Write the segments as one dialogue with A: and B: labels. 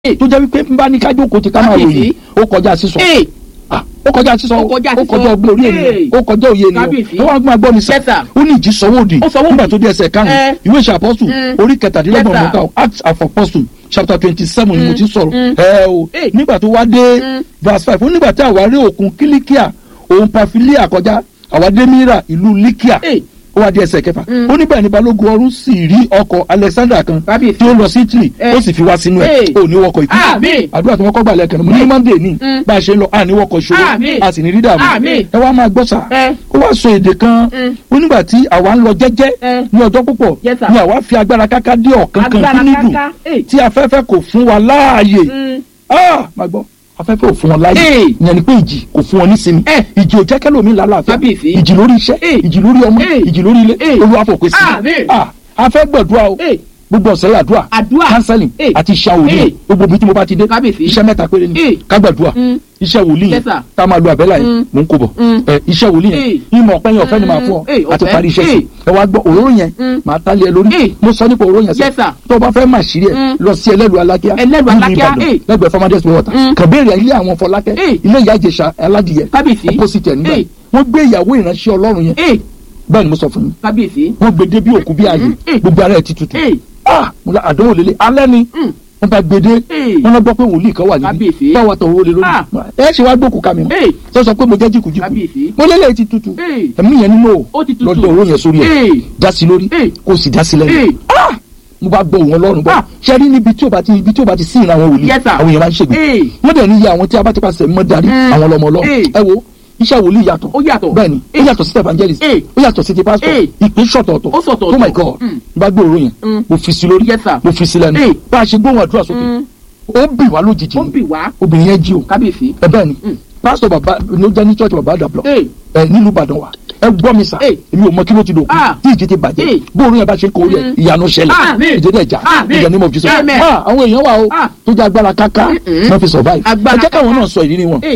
A: tó jẹ́ wípé n bá ní kájú kò ti ká máa
B: Kábíyèsí.
A: ròyìn ó kọjá sísọ
B: Ee,
A: Ah, ó kọjá sísọ
B: Ó kọjá
A: ó
B: sísọ.
A: kọjá ọgbẹ́ orí ènìyàn
B: Ee.
A: ó kọjá òye ènìyàn
B: Kábíyèsí.
A: tó wá gbọ́n agbọ́n mi sà
B: Yes, sir.
A: ó ní ìjì sọ́wọ́dì
B: Ó sọ́wọ́dì.
A: nígbà tó dé ẹsẹ̀
B: Eh.
A: karùn-ún ìwé ìṣe apọ́sù
B: Mm.
A: orí kẹtàdínlọ́gbọ̀n
B: Yes, sir.
A: mọ́ta acts of apostle chapter twenty seven ni mo ti sọ̀rọ̀
B: Mm.
A: ẹ o
B: Ee.
A: nígbà tó wá dé
B: Mm.
A: verse five ó nígbà tí àwa rí òkun kílíkíà òun pafilia kọjá àwa dé mìíràn ìlú líkíà
B: Ee.
A: ó wá di ẹsẹ̀ kẹfà
B: Mm.
A: ó níbẹ̀ ní balógun ọ̀run sì rí ọkọ̀ alexander kan
B: Kábíyèsí.
A: tí ó lọ sí italy
B: Eh.
A: ó sì fi wá sínú ẹ̀
B: Eh.
A: ó ní wọkọ̀ ìkú
B: Àmín.
A: àdúrà tí wọ́n kọ́ gbà lẹ́kẹ̀ẹ́ mo ní monday ní
B: Mm.
A: bá a ṣe ń lọ a ní wọkọ̀ ìṣòro
B: Àmín.
A: a sì ní rí dààmú
B: Àmín.
A: ẹ wá máa gbọ́ sà
B: Eh.
A: ó wá sọ èdè kan
B: Mm.
A: ó nígbà tí àwa ń lọ jẹ́jẹ́
B: Eh.
A: ní ọjọ́ púpọ̀
B: Yes, sir.
A: ni àwa fi agbára káká dé ọ̀kan kan
B: Agbára
A: fún nídùn
B: káká, eh.
A: tí afẹ́fẹ́ kò fún wa láàyè
B: mm,
A: ah máa gbọ́ afẹ́fẹ́ ò fún wọn láàyè
B: Eh.
A: ìyẹn ni pé ìjì kò fún wọn ní sinmi
B: Eh.
A: ìjì ò jẹ́ kẹ́lòmí lálàáfíà
B: Kábíyèsí.
A: ìjì lórí iṣẹ́
B: Eh.
A: ìjì lórí ọmọ
B: Eh.
A: ìjì lórí ilé
B: Eh.
A: olúwa fòpin sí
B: Àmín.
A: ah afẹ́ gbọ̀dúrà o
B: Eh.
A: gbogbo ọ̀sẹ̀ àdúrà
B: Àdúrà.
A: counseling
B: Eh.
A: àti iṣẹ́ wòlíì
B: Eh.
A: gbogbo ibi tí mo bá ti dé
B: Kábíyèsí.
A: iṣẹ́ mẹ́ta péré ni
B: Eh.
A: ká gbàdúrà
B: Mm.
A: iṣẹ́ wòlíì yẹn
B: Yes, sir.
A: tá a máa lo àbẹ́là yẹn
B: Mm.
A: mò ń kó bọ̀
B: Mm.
A: ẹ iṣẹ́ wòlíì yẹn
B: Eh.
A: ìmọ̀ ọ̀pẹ́ yẹn ọ̀fẹ́ ni màá fún ọ
B: Eh,
A: àti
B: ọ̀fẹ́.
A: parí iṣẹ́ sí
B: Eh.
A: ẹ wá gbọ́ òróró yẹn
B: Mm.
A: màá tálẹ̀ ẹ lórí
B: Eh.
A: mo sọ nípa òróró yẹn
B: Yes, sir.
A: tó o bá fẹ́ máa ṣírí ẹ
B: Mm.
A: lọ sí ẹlẹ́lu alákíá
B: Ẹlẹ́lu
A: nílùú
B: Alákíá,
A: Ìbàdàn,
B: eh.
A: lẹ́gbẹ̀ẹ́ farmers water
B: Mm.
A: kàn béèrè ilé àwọn fọlákẹ́
B: Eh.
A: ilé ìyá ìjẹsà aládìyẹ
B: Kábíyèsí.
A: opposite ẹ̀ nígbà
B: Eh.
A: wọ́n gbé ìyàwó ìránṣẹ́ ọlọ́run yẹn
B: ee,
A: bẹ́ẹ̀ ni mo sọ fún yín
B: kábíyèsí.
A: wọ́n gbé dé bí òkú bí ààyè
B: Mm.
A: gbogbo ara ẹ̀ ti tutù
B: ee,
A: ah mo la àdánwò lélẹ̀ alẹ́ ni
B: mm,
A: wọ́n bá gbé dé
B: Eh.
A: wọ́n lọ gbọ́ pé wòlíì kan wà níbí
B: Kábíyèsí.
A: báwa tọ̀ owó lé lórí
B: Ah.
A: ẹ ṣe wá gbókù ká mi mọ́
B: ee,
A: sọ sọ pé mo jẹ́ jìkùjìkù
B: kábíyèsí.
A: mo lélẹ̀ ti tutù
B: ee,
A: ẹ̀mí yẹn nínú
B: Ó ti tutù.
A: lọ́dọ̀ owó yẹn sórí ẹ̀
B: ee,
A: dá sí lórí
B: Eh.
A: kó sì dá sí lẹ́nu
B: ee,
A: Ah! mo bá gbọ́ òun ọlọ́run gbọ́
B: Ah.
A: ṣe rí níbi tí o bá ti ibi tí o bá ti sí ìran àwọn wòlíì
B: Yes, sir.
A: àwọn èèyàn máa ń ṣègbè
B: ee,
A: wọ́n dẹ̀ ní iye àwọn tí a bá ti pàṣẹ mọ́ darí
B: Mm.
A: àwọn ọlọ́mọ ọlọ́run
B: Eh.
A: ẹ wo iṣẹ́ wòlíì yàtọ̀
B: ó yàtọ̀.
A: bẹ́ẹ̀ni ó
B: Eh.
A: yàtọ̀ sí evangelist
B: Eh.
A: ó yàtọ̀ sí ti pastor
B: Eh.
A: ìpín ṣọ̀tọ̀ọ̀tọ̀
B: Ó ṣọ̀tọ̀ọ̀tọ̀.
A: oh my god
B: Mm.
A: bá gbòòrò yẹn
B: Mm.
A: mo fi sí lórí
B: Yes, sir.
A: mo fi sí lẹ́nu
B: Eh.
A: bá a ṣe gbóhùn àdúrà sókè
B: Mm.
A: ó bì wá lójijì
B: ó
A: ni.
B: bì wá.
A: obìnrin yẹn jí o
B: kábíyèsí.
A: ẹ bẹ́ẹ̀ ni
B: Mm.
A: pastor baba ló jẹ́ ní church baba àdàbọ̀
B: ee,
A: ẹ nílùú ìbàdàn wa ẹ gbọ́ mi sà
B: Eh.
A: èmi ò mọ kí ló ti dòkú
B: Ah.
A: tí ìjì ti bàjẹ́
B: Eh.
A: bóòrùn yẹn bá ṣe kórè ẹ
B: Mm.
A: ìyanu ṣẹlẹ̀
B: Àmín.
A: ìjì dẹ̀ já
B: Àmín.
A: in the name of Jesus
B: Amen.
A: Ah, àwọn èèyàn wà o
B: Ah.
A: tó jẹ́ agbára káká
B: Mm-mm.
A: wọ́n fi survive ẹ
B: Agbára
A: jẹ́ káwọn
B: káká.
A: náà sọ ìrírí wọn.
B: ee,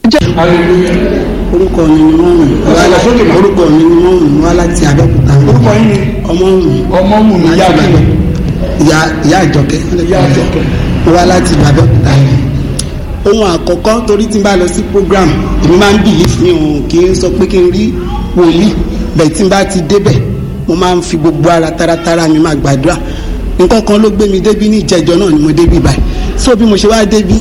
C: orúkọ mi ni mọ́mù orúkọ mi ni mọ́mù wá láti abẹ́òkúta
A: orúkọ yín ni
C: ọmọ mù
A: ọmọ mù ní ìyá àgbẹ̀
C: ìyá ìyá àjọkẹ́
A: ìyá àjọkẹ́.
C: mo wá láti abẹ́òkúta ohun àkọ́kọ́ torí tí n bá lọ sí program èmi máa ń bìlíf mi ò kì í sọ pé kí n rí wòlíì bẹ́ẹ̀ tí n bá ti débẹ̀ mo máa ń fi gbogbo ara taratara mi máa gbàdúrà nǹkan kan ló gbé mi débi ní ìjẹjọ náà ni mo débi báyìí so bí mo ṣe wá débi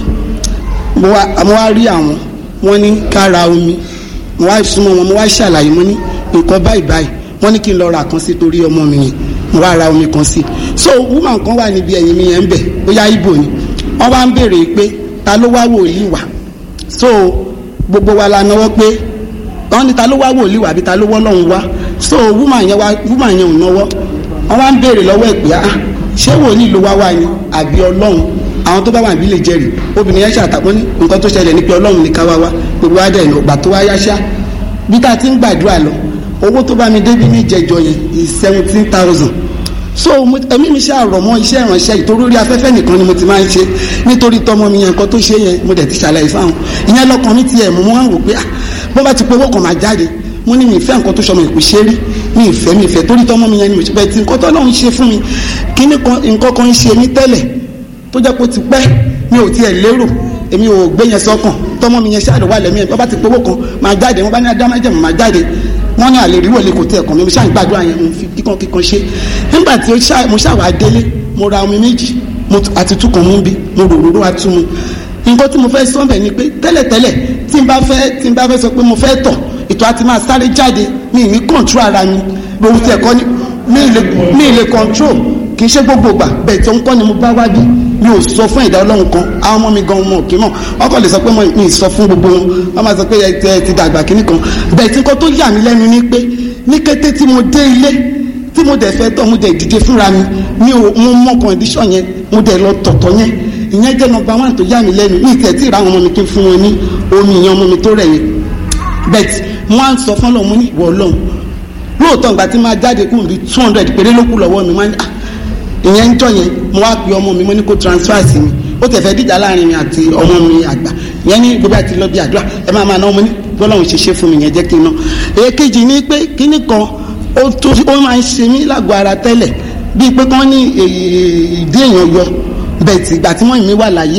C: mo wá mo wá rí àwọn wọ́n ní ká ra omi mo wá súnmọ́ wọn mo wá ṣàlàyé mo ní nǹkan báyìí báyìí wọ́n ní kí n lọ ra kan sí torí ọmọ mi yẹn mo wá ra omi kan sí so woman kan wà níbi ẹ̀yìn mi yẹn ń bẹ̀ bóyá ibo ni wọ́n wá ń béèrè pé ta ló wá wòlíì wá so gbogbo wa la náwó pé wọ́n ní ta ló wá wòlíì wá àbí ta ló wọ́ lọ́hùn wá so woman yẹn wá woman yẹn ò náwó wọ́n wá ń béèrè lọ́wọ́ ẹ̀ pé ah ṣé wòlíì ló wá wá ni àbí ọlọ́run àwọn tó bá wà níbí lè jẹ́rìí obìnrin yẹn ṣàtàkùn ní nǹkan tó ṣẹlẹ̀ ní pé ọlọ́run ní ká wá wá gbogbo wa dẹ̀ ní ọgbà tó wá yá ṣá bí tá a ti ń gbàdúrà lọ owó tó bá mi débi ní ìjẹjọ yẹn is seventeen thousand so mo- ẹ̀mí mi ṣe àrọ̀ mọ́ iṣẹ́ ìránṣẹ́ ìtorí orí afẹ́fẹ́ nìkan ni mo ti máa ń ṣe nítorí tọmọ mi yẹn nǹkan tó ṣe yẹn mo dẹ̀ ti ṣàlàyé fáwọn ìyẹn lọ́kàn mi ti ẹ̀ mú wọn wò pé ah bó bá ti pé owó kan máa jáde mo ní mi ìfẹ́ nǹkan tó ṣọmọ ìpè ṣe rí mi ìfẹ́ mi ìfẹ́ torí tọmọ mi yẹn ni mo ṣe bẹ́ẹ̀ tí nǹkan tó lọ́run ṣe fún mi kíní kan nǹkan kan ń ṣe mí tẹ́lẹ̀ tó jẹ́ pé ó ti pẹ́ mi ò tiẹ̀ lérò èmi ò gbé yẹn sọ́kàn tọmọ mi yẹn ṣáàdù wà lẹ́mí ẹ̀ bá ti pé owó kan máa jáde wọ́n bá ní adámájẹ̀mú máa jáde wọ́n ní àlè ríwọ̀ lè kò tẹ̀ ẹ̀kọ́ mi mo ṣáà ń gbàdúrà yẹn mo fi kíkan kíkan ṣe nígbà tí ó ṣá- mo ṣàwà délé mo ra omi méjì mo t- àti túkan mú bí mo rò róró atúmu nǹkan tí mo fẹ́ sọ bẹ̀ ni pé tẹ́lẹ̀tẹ́lẹ̀ tí n bá fẹ́ tí n bá fẹ́ sọ pé mo fẹ́ tọ̀ ìtọ̀ àti máa sáré jáde mi ní kọ̀ǹtró ara mi lóhun tí ẹ̀kọ́ ni mi ì lè mi ì lè kọ̀ǹtró kì í ṣe gbogbo ìgbà bẹ́ẹ̀ tó ń kọ́ ni mo bá wá bí mi ò sọ fún ìdá ọlọ́run kan àwọn ọmọ mi gan ọmọ òkè mọ̀ ọkọ̀ lè sọ pé mo mi ì sọ fún gbogbo wọn wọ́n máa sọ pé ẹ ti- ẹ ti dàgbà kínní kan bẹ́ẹ̀ tí nǹkan tó yà mí lẹ́nu ni pé ní kété tí mo dé ilé tí mo dẹ̀ fẹ́ tọ̀ mo dẹ̀ dìde fúnra mi mi ò mo mọ kọ̀ǹdíṣọ̀ yẹn mo dẹ̀ lọ tọ̀tọ̀ yẹn ìyẹn jẹ́ nọmba one tó yà mí lẹ́nu ní ìtẹ̀ tí ìra àwọn ọmọ mi kí n fún wọn ní omi ìyẹn ọmọ mi tó rẹ̀ yẹn bẹ́ẹ̀ mo á ń sọ fún ọlọ́run mo ní ìwọ ọlọ́run lóòótọ́ ìgbà tí máa jáde kúrò bí two hundred péré ló kù lọ́wọ́ mi máa ní ah ìyẹn ń jọ yẹn mo wá pe ọmọ mi mo ní kó transfer sí mi ó tẹ̀ fẹ́ díjà láàrin mi àti ọmọ mi àgbà ìyẹn ní gbogbo àti lọ bí àdúrà ẹ máa máa ná ọmọ ní bọ́lọ́run ṣe ṣe fún mi yẹn jẹ́ kí n ná èkejì ni pé kíní kan ó tó ó máa ń ṣe mí lágọ̀ọ́ ara tẹ́lẹ̀ bíi pé kán ní èyí ìdí èèyàn yọ bẹ́ẹ̀ tí ìgbà tí wọ́n mi wà láyé